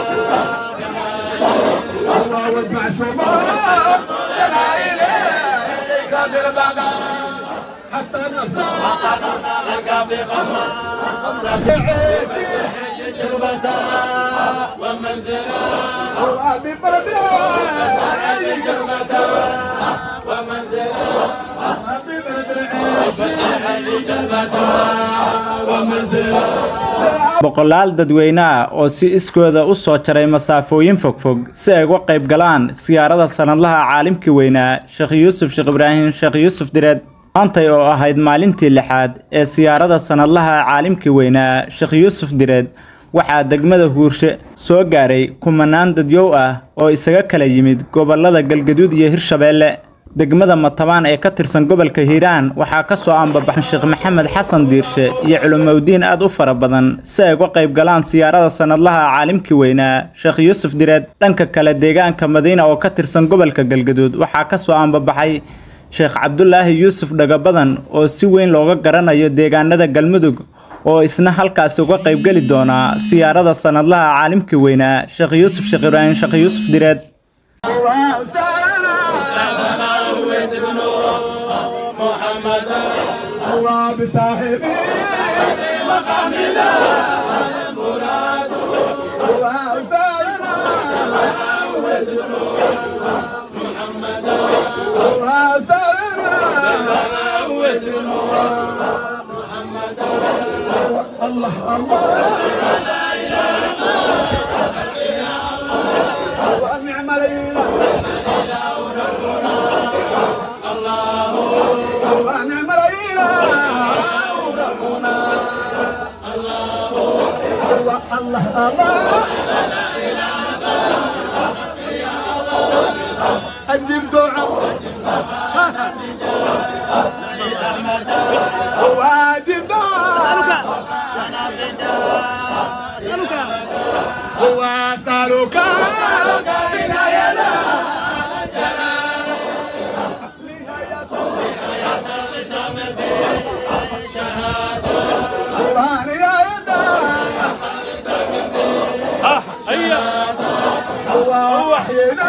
الله وادفع شمار لا اله الا كافر بقى حتى نصدر لقى بغمة عيسي جربتها ومنزلها وابي بردها عيسي جربتها ومنزلها ابي بردها عيسي جربتها ومنزلها boqolaal dadweyne ah oo si iskooda u soo jaray masaafooyin fogfog si ay uga qayb galaan siyaarada sanadlaha caalimkii weynaa sheekh yuusuf sheekh ibraahim sheekh yuusuf direed maantay oo ahayd maalintii lixaad ee siyaarada sanadlaha caalimkii weynaa sheekh yuusuf direed waxaa degmada huurshe soo gaaray kumanaan dadyow ah oo isaga kala yimid gobolada galgaduud iyo hirshabeelle degmada matabaan ee ka tirsan gobolka hiiraan waxaa ka soo ambabaxan sheekh maxamed xasan diirshe iyo culimowdiin aad u fara badan si ay uga qayb galaan siyaarada sanadlaha caalimkii weynaa sheekh yuusuf direed dhanka kale deegaanka madiina oo ka tirsan gobolka galgaduud waxaa ka soo ambabaxay sheekh cabdulaahi yuusuf dhagabadan oo si weyn looga garanayo deegaanada galmudug oo isna halkaasi uga qaybgeli doona siyaarada sanadlaha caalimkii weynaa sheekh yuusuf sheekh ibraahim sheekh yuusuf direed الله بصاحبه مقامنا المراد الله سالنا محمد الله سالنا محمد الله الله ونعم الاله ونعم الاله ربنا الله الله الله أجيب دعاء واجب دعاء واسألك بنايا قرآن يا يدا هو وحينا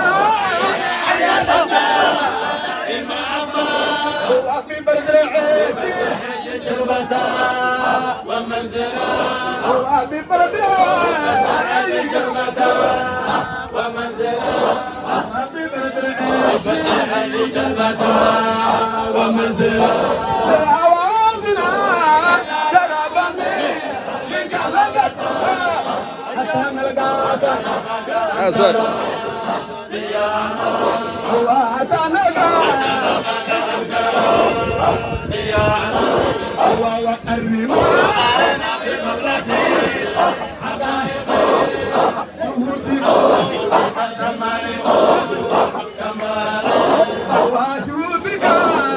هو في برد العيسي جربتها ومنزلها هو في برد العيسي جربتها ومنزلها هو في برد العيسي جربتها ومنزلها أواصلها ترابني من قلبتها حتى نلقاك هو حتى نلقاك هو والرمال واشوفك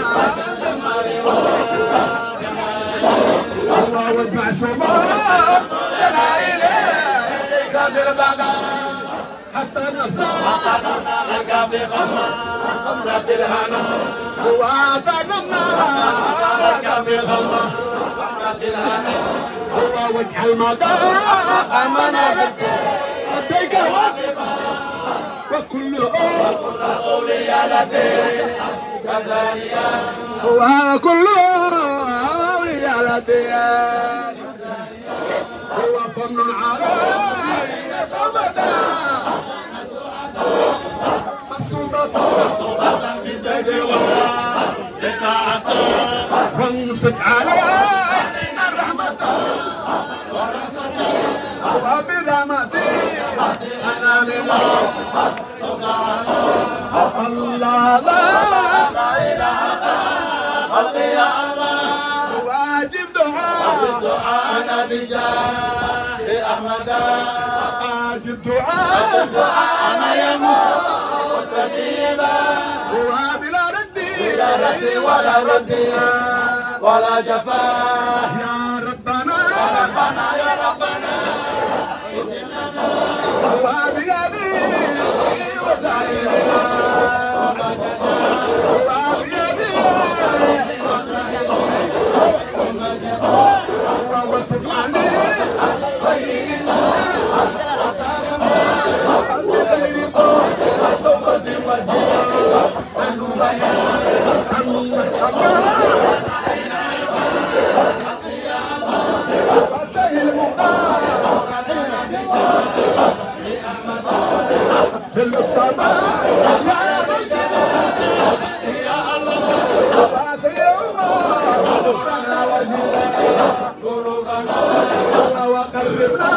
الله وادفع شمار لا اله الا كافر بقى حتى نصدر لقى بغمة غمرة الهنا وقدمنا لقى بغمة غمرة الهنا هو وجه المدار امنا لديك واقفة وكل أولياء لديك كذلك هو كل أولياء لديك هو فن علينا توبة مقصودة بالجد والطاعة وانصت علينا الرحمة وبرحمتي أنا لله الله لا إله خلقي يا الله واجب دعاء دعاءنا بجاه أحمد واجب دعاء دعاءنا يا مستجيبا هو بلا رد بلا رد ولا رد ولا جفاء يا ربنا يا ربنا يا ربنا هو بيدي وسعيدنا هو بيدي هو وتب عليه بالمصطفى يا رب يا الله سيوم قلوبنا وجهنا قلوبنا وقلبنا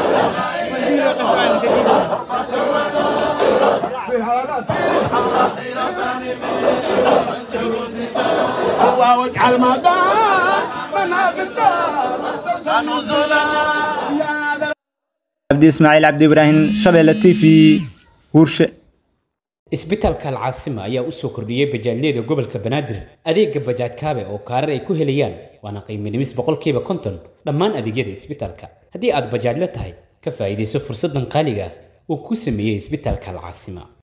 الله واجعل مدى منابتنا نزلا يا ذا cabdi ismaaciil cabdi ibraahim shabeelle t v huurshe isbitaalka alcaasima ayaa u soo kordhiyey bajaajyada gobolka banaadir adeega bajaaj kaabe oo kaarar ay ku helayaan waana qiimo dhimis boqolkiiba konton dhammaan adeegyada isbitaalka haddii aad bajaajla tahay ka faa'iidayso fursaddan qaaliga ah uu ku sameeyey isbitaalka alcaasima